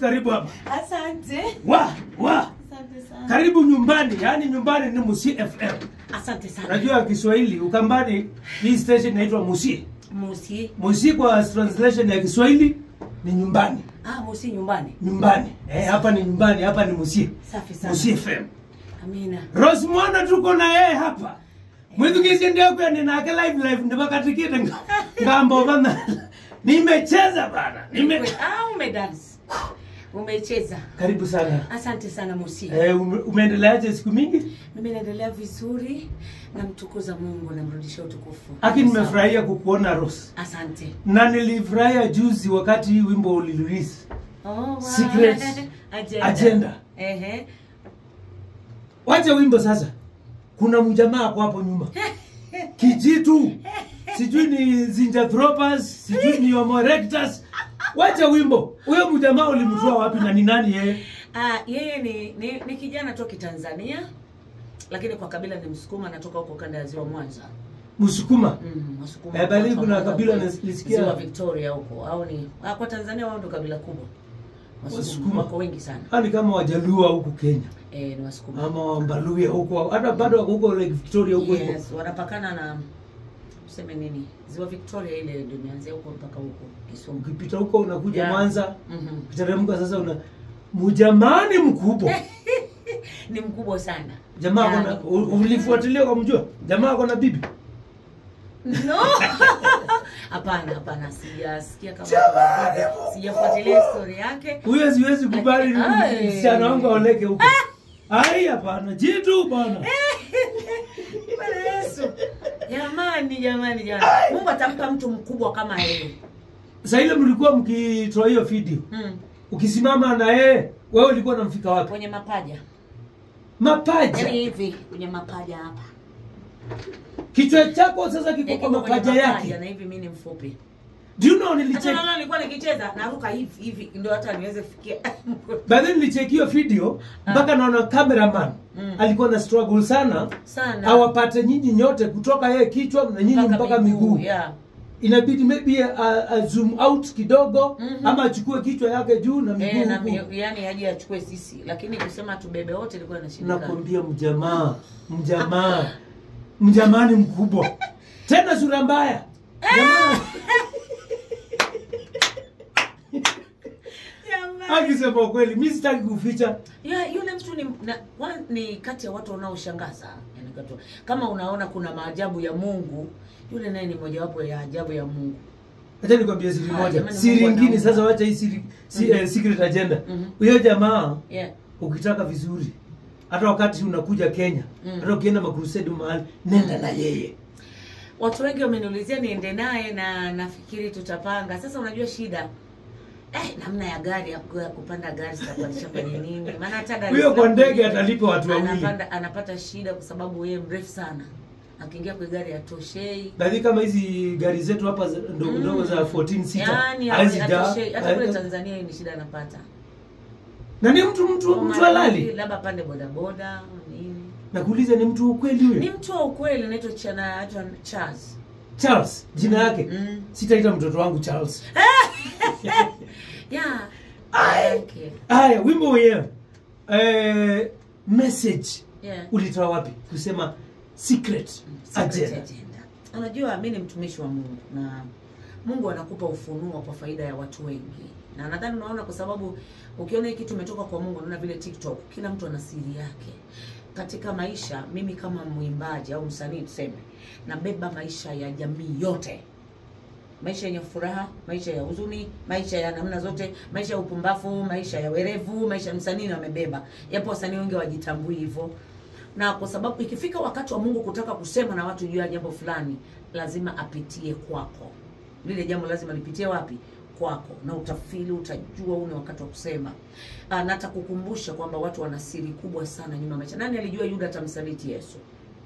karibu hapa. Asante. Wa, wa. Asante sana. Karibu nyumbani, yaani nyumbani ni Musi FM. Asante sana. Unajua Kiswahili Ukambani hii station inaitwa Musi. Musi. Musi kwa translation ya Kiswahili ni nyumbani. Ah, Musi nyumbani. Nyumbani. Eh, hapa ni nyumbani, hapa ni Musi. Safi sana. Musi FM. Amina. Rose Mwana tuko na yeye hapa. Mwithukisie ndio kwa ninake live live ndibakatikite nga- ngambo bana. Nimecheza bana. Nime Ah, umedance. Umecheza. Karibu sana. Asante sana Musi. Eh, ume, umeendeleaje siku mingi? Mimi naendelea vizuri namtukuza Mungu namrudishia utukufu. Aki nimefurahia kukuona Rose. Asante. Na nilifurahia juzi wakati hii wimbo ulirelease. Oh, wow. Secret Agenda. Agenda. Ehe. Wacha wimbo sasa. Kuna mjamaa hapo hapo nyuma. Kijitu. Sijui ni Zinjanthropus, sijui ni Homo erectus. Wacha wimbo. Huyo mjamaa ulimtoa wapi na ni nani yeye? Ah, yeye ni, ni, ni kijana toki Tanzania lakini kwa kabila ni Msukuma, anatoka huko kanda ya Ziwa Mwanza. Msukuma. Mm, Wasukuma. Eh, bali Watu wa kuna Mwanza kabila kule, nilisikia- Ziwa Victoria huko au ni ah, kwa Tanzania wao ndo kabila kubwa. Wasukuma Wasukuma. wako wengi sana. Hao ni kama Wajaluo huku Kenya. Eh, ni Wasukuma. Ama Wambaluya huko. Hata bado wako huko Lake Victoria huko huko. Yes, wanapakana na tuseme nini? Ziwa Victoria ile ndio imeanzia huko mpaka huko Kisumu. Ukipita huko unakuja Yeah. Mwanza. Mhm. Ukiteremka sasa una mjamani mkubwa. Ni mkubwa sana. Jamaa Yani, kona ulifuatilia kwa mjua? Jamaa kona bibi. No. Hapana, hapana, sijasikia kama Jamani, sijafuatilia story yake. Huyo siwezi kubali Ai. msichana wangu aoleke huko. Ai hapana, jitu bana. Bwana Yesu. Jamani, jamani, jamani. Mungu atampa mtu mkubwa kama yeye. Sasa ile mlikuwa mkitoa hiyo video. Mm. Ukisimama na yeye, wewe ulikuwa unamfika wapi? Kwenye mapaja. Mapaja. Yaani hivi kwenye mapaja hapa. Kichwa chako sasa kiko Eh, kwa kiko kwenye mapaja yake. Na hivi mimi ni mfupi. Do you know Hata nilicheck naona nilikuwa nikicheza naruka hivi hivi ndio hata niweze kufikia. Baadaye nilicheck hiyo video mpaka naona cameraman Mm. alikuwa na struggle sana Sana. awapate nyinyi nyote kutoka yeye kichwa na nyinyi mpaka, miguu. Yeah. Inabidi maybe a, a zoom out kidogo Mhm. ama achukue kichwa yake juu na miguu Eh, na huku. mi- yani aje achukue sisi lakini kusema tubebe wote ilikuwa inashindikana. nakwambia mjamaa mjamaa mjamani mkubwa tena sura mbaya Jamaa- Jamani. akisema ukweli mi sitaki kuficha Ya, yule mtu ni, na, wa, ni kati ya watu wanaoshangaza yani katu, kama unaona kuna maajabu ya Mungu yule naye ni mojawapo ya ajabu ya Mungu acha nikwambie siri Ah, moja jamani, siri Mungu ingine anaumba. sasa wacha hii siri si, Mhm. eh, secret agenda Mhm. huyo jamaa yeah. ukitaka vizuri hata wakati unakuja kenya Mm. hata ukienda makrusedi mahali nenda na yeye Watu wengi wameniulizia niende naye na nafikiri tutapanga. Sasa unajua shida eh, namna ya gari ya ku- ya kupanda gari sitapandisha kwenye nini? Maana hata Dar es huyo kwa Salaam ndege kwenyewe atalipa watu wawili anapanda anapata shida kwa sababu yeye mrefu sana. Akiingia kwa gari atoshei. Baadhi kama hizi gari zetu hapa za- ndogo Mm. ndogo za 14 sita Yaani hazi jaa. atoshei. Hata kule Eh, Tanzania hii ni shida anapata. na ni mtu mtu mtu Mara halali nyingi labda pande bodaboda nini. nakuuliza ni mtu wa ukweli Ni huyo mtu wa ukweli anaitwa Chana anaitwa Charles. charles jina yake Mm. sitaita mtoto wangu charles Yeah. Ai. Okay. haya wimbo wenyewe eh, message Yeah. ulitoa wapi kusema secret Secret agenda agenda. Unajua mi ni mtumishi wa Mungu na Mungu anakupa ufunuo kwa faida ya watu wengi, na nadhani unaona, kwa sababu ukiona hii kitu imetoka kwa Mungu, unaona vile TikTok, kila mtu ana siri yake katika maisha. Mimi kama mwimbaji au msanii tuseme, nabeba maisha ya jamii yote, maisha yenye furaha, maisha ya huzuni, maisha ya namna zote, maisha ya upumbavu, maisha ya werevu, maisha ya msanii na wamebeba. Yapo wasanii wengi wajitambui hivyo na kwa sababu ikifika wakati wa Mungu kutaka kusema na watu juu ya jambo fulani, lazima apitie kwako. Lile jambo lazima lipitie wapi? Kwako, na utafili, utajua huu ni wakati wa kusema. Ah, na atakukumbusha kwamba watu wana siri kubwa sana nyuma ya maisha. Nani alijua Yuda atamsaliti Yesu?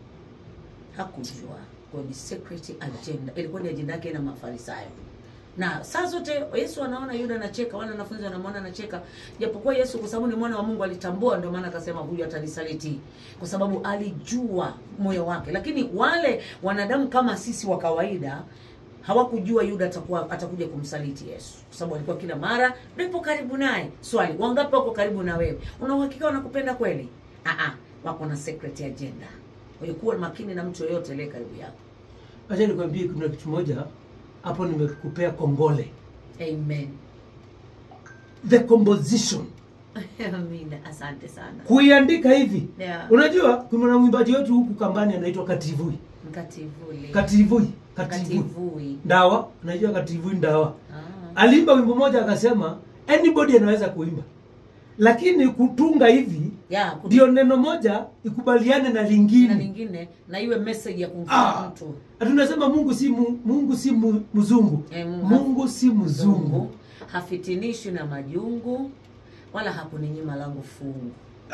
Hakujua. Kwa ni secret agenda, ilikuwa ni ajenda yake na Mafarisayo na saa zote Yesu anaona Yuda anacheka, wale wanafunzi wanamwona anacheka, japokuwa Yesu kwa sababu ni mwana wa Mungu alitambua, ndio maana akasema huyu atanisaliti, kwa sababu alijua moyo wake. Lakini wale wanadamu kama sisi wa kawaida hawakujua yuda atakuwa atakuja kumsaliti yesu kwa sababu alikuwa kila mara nipo karibu naye swali wangapi wako karibu na wewe una uhakika wanakupenda kweli Aa, wako na secret agenda kwa hiyo kuwa makini na mtu yoyote aliye karibu yako acha nikwambie kuna kitu moja hapo nimekupea kongole amen the composition amina asante sana kuiandika hivi Yeah. unajua kuna mwimbaji wetu huku kambani anaitwa kativui mkativuli kativui kativui kativui ndawa unajua kativui ndawa ah. aliimba wimbo moja akasema anybody anaweza kuimba lakini kutunga hivi ya kutu- ndio neno moja ikubaliane na na lingine lingine na iwe message ya kumfanya Ah. mtu tunasema mungu si mu, mungu si mu, mzungu Eh, Mungu- mungu si mzungu hafitinishwi na majungu wala hakuninyima langu fungu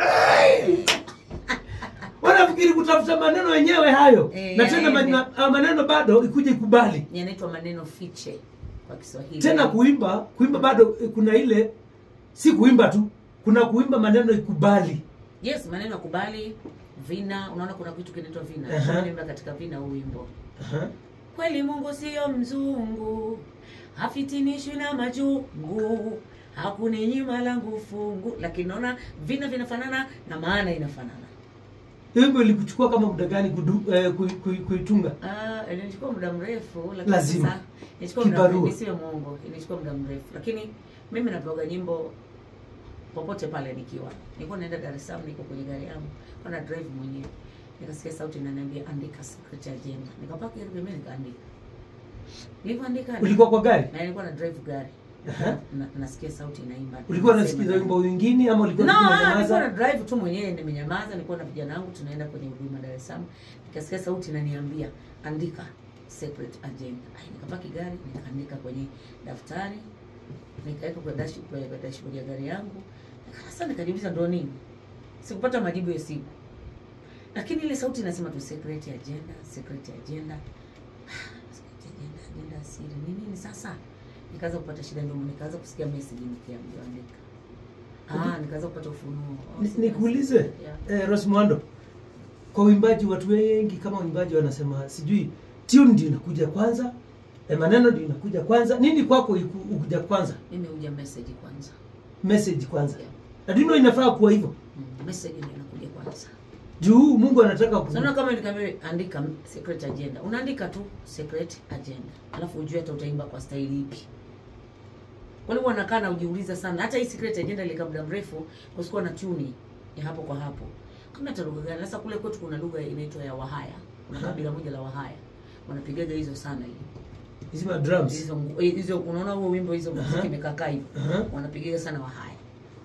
wanafikiri kutafuta maneno yenyewe hayo Eh, na tena yaende. maneno, ah, maneno bado ikuje ikubali yanaitwa maneno fiche kwa kiswahili tena kuimba kuimba bado eh, kuna ile si kuimba tu kuna kuimba maneno ikubali yes maneno ya kubali vina unaona kuna kitu kinaitwa vina Aha. Nimeimba katika vina huu wimbo Aha. kweli mungu siyo mzungu hafitinishwi na majungu hakuninyima langu fungu lakini naona vina vinafanana na maana inafanana Hiyo wimbo ilikuchukua kama muda gani kudu, eh, kui- kui- kuitunga Ah, ilinichukua muda mrefu lakini Lazima. sasa ilichukua muda Kibarua. mrefu, nisiwe mwongo ilichukua muda mrefu lakini mimi napiga nyimbo popote pale nikiwa nilikuwa naenda Dar es Salaam niko kwenye gari yangu kwa na drive mwenyewe nikasikia sauti inaniambia andika secret agenda nikapaka ile pembeni nikaandika nilivyoandika ulikuwa kwa gari na nilikuwa na drive gari Aha. na, nasikia sauti inaimba ulikuwa Nasema unasikiza ndani. wimbo wingine ama ulikuwa No, tu ah, nilikuwa na unanyamaza? drive tu mwenyewe nimenyamaza, nilikuwa na vijana wangu tunaenda kwenye huduma Dar es Salaam. Nikasikia sauti inaniambia andika secret agenda. Ai, nikapaki gari nikaandika kwenye daftari nikaweka kwa dash kwa kwa dashboard ya gari yangu. Nika- Sasa nikajiuliza ndo nini? Sikupata majibu ya siku. Lakini ile sauti inasema tu secret agenda, secret agenda. Secret agenda, agenda ya siri. Ni nini sasa? Nikaanza kupata shida ndio nikaanza kusikia message nikiambiwa andika. Ah, nikaanza kupata ufunuo. Oh, Ni- sasa nikuulize Yeah. eh, Rose Muhando kwa uimbaji watu wengi kama waimbaji wanasema sijui tune ndio inakuja kwanza eh, maneno ndio inakuja kwanza nini kwako iku- ukuja kwanza Mimi huja message kwanza. message kwanza Yeah. lakini inafaa kuwa hivyo Mm, message ndio inakuja kwanza. juu mungu anataka ku... Sasa kama nikamwambia andika secret agenda. Unaandika tu secret agenda. Alafu ujue hata utaimba kwa staili ipi. Kwa nini wanakaa na ujiuliza sana? Hata hii secret agenda ilikaa muda mrefu kusikuwa na tuni ya hapo kwa hapo. Kama hata lugha gani? Sasa kule kwetu kuna lugha inaitwa ya Wahaya. Kuna kabila moja la Wahaya. Wanapigaga hizo sana hiyo. hizi ma drums hizo eh, hizo unaona huo wimbo hizo muziki Aha. imekaa hivyo Aha. wanapigiga sana wahaya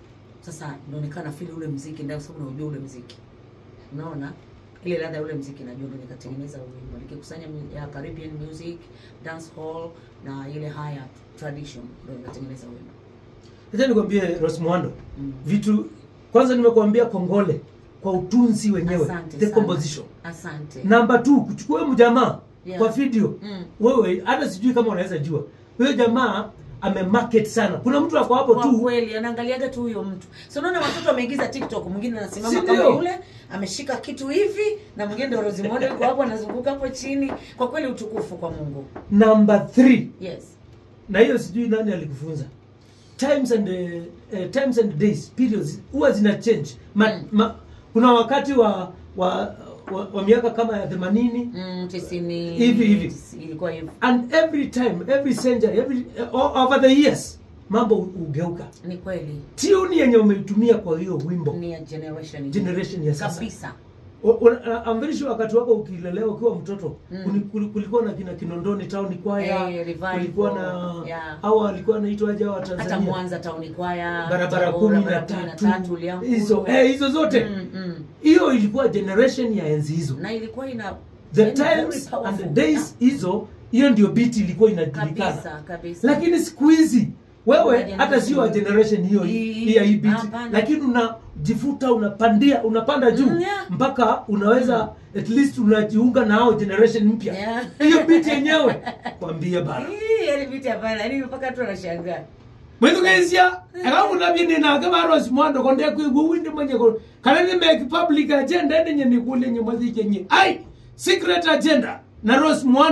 sasa inaonekana fili ule mziki ndio sababu unajua ule mziki unaona ile ladha ya ule mziki najua ndio nikatengeneza huo wimbo nikikusanya mu- ya Caribbean music dance hall na ile haya tradition ndio nikatengeneza huo wimbo acha nikwambie Rose Muhando mm. vitu kwanza nimekuambia kongole kwa utunzi wenyewe Asante the sana. composition asante namba t kuchukua huyo mjamaa Yeah. kwa video Mm. wewe hata sijui kama unaweza jua huyo jamaa amemarket sana kuna mtu ako hapo kwa tu kweli anaangaliaga tu huyo mtu so unaona watoto wameigiza tiktok mwingine anasimama Si kama ndio? yule ameshika kitu hivi na mwingine ndo rozimondo yuko hapo anazunguka hapo chini kwa kweli utukufu kwa mungu namba 3 yes na hiyo sijui nani alikufunza times and uh, uh, times and days periods huwa zina change ma, Mm. ma, kuna wakati wa wa, wa, wa miaka kama ya 80 mm, tisini Hivi, hivi. ilikuwa hivi and every time every century every uh, over the years mambo hugeuka ni kweli tune yenye umeitumia kwa hiyo wimbo ni ya generation generation ya sasa kabisa O- o- uh, I'm very sure wakati wako ukilelewa ukiwa mtoto Mm. kuli- kuli- kulikuwa na kina Kinondoni Town Choir, Eh, revival, kulikuwa na yeah. au alikuwa anaitwa aje wa Tanzania hata mwanza tauni kwaya barabara Tabora, kumi na barabara kumi tatu Liankuru. hizo eh, hizo zote Mm, mm. hiyo ilikuwa generation ya enzi hizo na ilikuwa ina the yani very times and powerful. the days hizo hiyo ndio beat ilikuwa kabisa inajulikana kabisa lakini siku hizi wewe Kuna hata sio wa generation hiyo Hii- hii ya hii beat hapana. lakini unajifuta unapandia unapanda juu Mm, yeah. mpaka unaweza at least unajiunga na hao generation mpya Yeah. hiyo beat yenyewe kwambie bana Hii, yani vitu hapana yani mpaka tu anashangaa mwithugecia akamunavye ninake varosi mwando konde kwigua windi mwenye ko kana ni make public agenda ende nye nikule nye mwathike nye ai secret agenda na rose mwando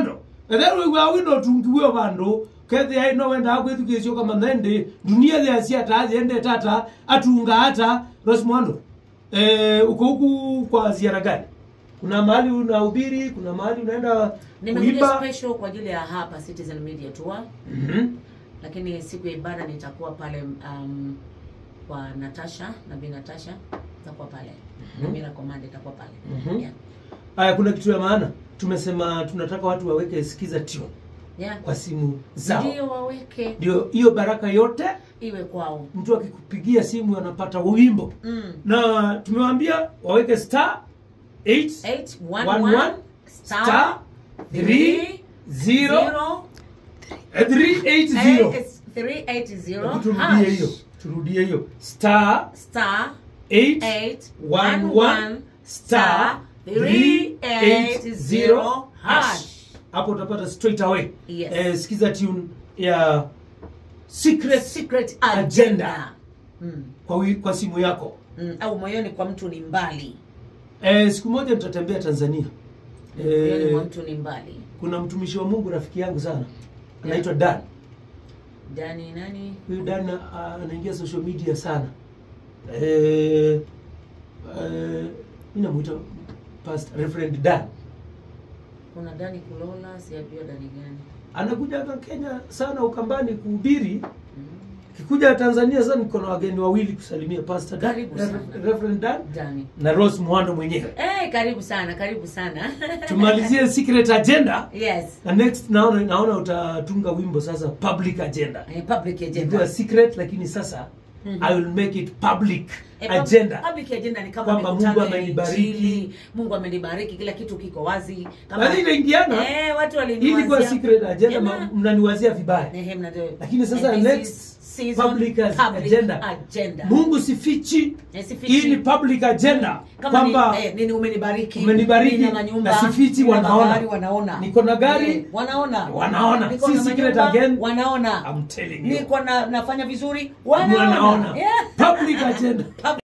ethero gwa wino tungiwe bandu kethi ai no wenda gwithukisio kama nende dunia thia cia ta ziende tata atunga hata Rosmundo eh uko huku kwa ziara gani kuna mahali unahubiri kuna mahali unaenda nimekuja kuimba special kwa ajili ya hapa Citizen Media Tour Mhm. lakini siku ya ibada nitakuwa pale um, kwa Natasha nabii Natasha nitakuwa pale na Mira Command itakuwa pale Mhm. yeah. Haya, kuna kitu ya maana tumesema, tunataka watu waweke sikiza tune Yeah. kwa simu zao, ndio waweke ndio hiyo baraka yote. iwe kwao Mtu akikupigia simu anapata wimbo, mm. na tumewaambia waweke star 8 811 star star 3 0 zero 380. eight- 380 Hebu Turudie hash. hiyo, turudie hiyo star star 8 811 star 380 hash hapo utapata straight away Yes. eh, sikiza tune ya secret secret Agenda. agenda mm. kwa, wi- kwa simu yako Mm. au moyoni kwa mtu ni mbali eh, siku moja nitatembea tanzania moyoni mwa eh, mtu ni mbali kuna mtumishi wa mungu rafiki yangu sana anaitwa dan dani nani huyu dan ah, anaingia social media sana eh, eh, mi namwita Pastor Reverend dan kuna dani kulola sijajua dani gani anakuja hapa kenya sana ukambani kuhubiri mm. kikuja tanzania sasa niko na wageni wawili kusalimia pastor Dan, Karibu sana. Reverend Dan dani na Rose Muhando mwenyewe eh karibu sana karibu sana tumalizie secret agenda yes na next naona naona utatunga wimbo sasa public agenda eh, public ilikuwa agenda secret lakini sasa Mhm. i will make it public Eh, pub- agenda public agenda ni kama Kwamba mikutano Mungu ya amenibariki. Injili, Mungu amenibariki, kila kitu kiko wazi. Kama Lakini inaingiana eh, watu hii ilikuwa waliniwazia secret agenda Jamaa. ma- mnaniwazia vibaya Ehe, mnajua. Lakini sasa And this next is season public as- public agenda. agenda. mungu sifichi Eh, sifichi. hii ni public agenda Kama ni, kwamba eh, nini umenibariki umenibariki nina manyumba, na sifichi nina wanaona. magari, wanaona Niko na gari, Eh, wanaona wanaona. Niko Si na secret manyumba, again. wanaona I'm telling you niko na nafanya vizuri wanaona wanaona Yeah. public agenda Public